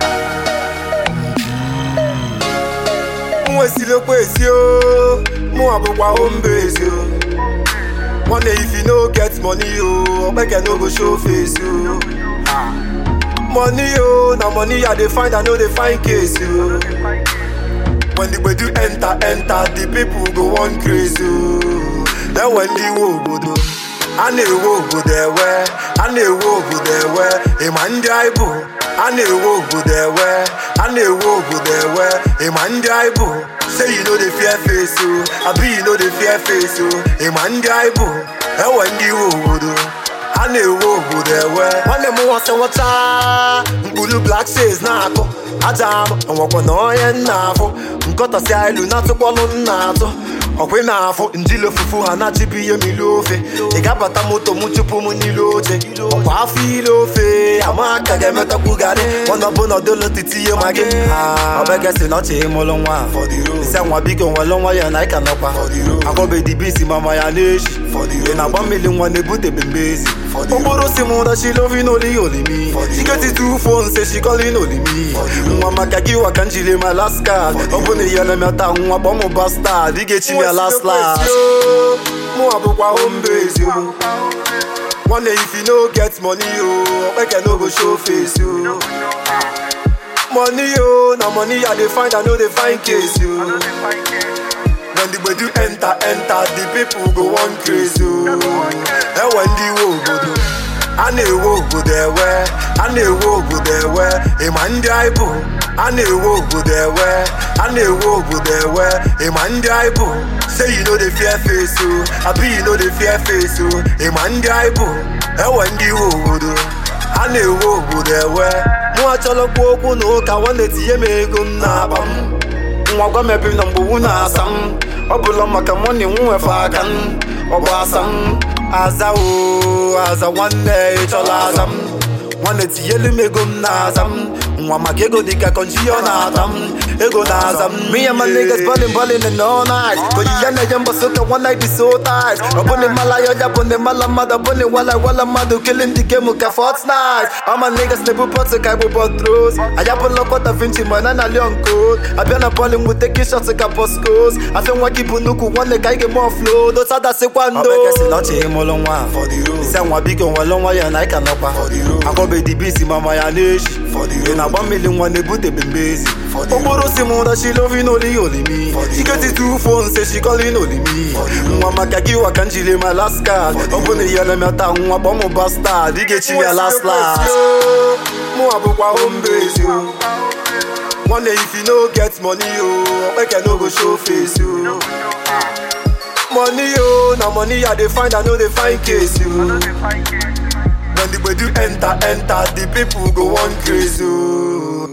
m wesilekwa esi o mụ abụkwa homebase o nwanne if you no get money o okpeke no go show face o money o na money i dey find i no dey find case o when the gbedu enter enter the people go wan craze o then when the iwe obodo a na-ewe obodo ewe a na-ewe obodo ewe ịma ndị anyị bụ a na-ewe obodo ewe a na-ewe obodo ewe ịma ndị anyị bụ say you no dey fear face o abi you no dey fear face o ịma ndị anyị bụ ewe ndị iwe obodo a na-ewe obodo ewe nwanne m nwasị nwata mkpụrụ black says na-akụ aja ama ọnwakwa na onye nna afụ nkọtasi ilu na-atụkpọlụ nna atụ ọkwa ị na-afụ njili ofufu ha na-achịbụ ihe mmiri ofe ị ga-abata moto m chụpụ m n'ile oche ọkwa afọ ile ofe ama ka ga-emetakwu garị mana ọbụ na ọdụlụ titi ihe ma gị ọbegesi na ọchị ịmụlụ nwa ise nwa biko nwere nwa ya na ịka nọkwa akọbedibisi mama ya na-echi ị na-agba mmiri nwa na-ebutebe mbezi okporo si m dachi lovi n'oli olimi chiketi tu phone say she calling olimi nwa maka gị waka njiri ma last card ọ bụ na ihe elemeta nwa kpọ mụ bastard ị ga-echi ya last last mụ abụkwa homebase o nwanne if you no get money o okpeke no go show face o money o na money i dey find i no dey find case o when the gbedu enter enter the people go wan craze o ewe ndị iwe obodo a na-ewe obodo ewe a na-ewe obodo ewe ịma ndị anyị bụ a na-ewe obodo ewe a na-ewe obodo ewe ịma ndị anyị bụ say you no dey fear face o abi you no dey fear face o ịma ndị anyị bụ ewe ndị iwe obodo a na-ewe obodo ewe mụ achọlọkwa okwu na ụka nwanne tinye m ego m na-akpa m nwa gwa mepe na mgbowu na-asa m ọ bụla maka mọni nwefe aka m ọ bụ asa m aza o aza nwanne ịchọla aza m nwanne tinyelu m ego m na-aza m nwa maka ego dịka kọnji ọ na-ata m ego na-aza m me and my niggas ballin' ballin' and all night oyiya na-eje mbọsị ụka one night is so tight ọ bụ na mala ya ọja bụ na mala mmadụ ọ bụ na wala wala mmadụ killing the game ka fortnite all my niggas na-ebu pọtụ ka igbo bọtros ayapụla kọta vinci ma na na leon code abịa na bọọlụ mgbe teki shot ka boscos afọ nwa gị bụ nnukwu nwanne ka ị ga-eme oflo dosadasịkwa ndo ọchị ịmụlụ nwa ise nwa biko nwere nwa ya na ịka nọkwa akọbedibisi mama ya na-echi ị na-agba mmiri nwa na-ebutebe mbezi okporo si m dachi lovi n'oli olimi chiketi tu phone say she calling olimi nwa maka gị waka njiri ma last card ọ bụ na ihe elemeta nwa kpọ mụ bastard ị ga-echi ya last last mụ abụkwa homebase o nwanne if you no get money o okpeke no go show face o money o na money i dey find i no dey find case o when the gbedu enter enter the people go wan craze o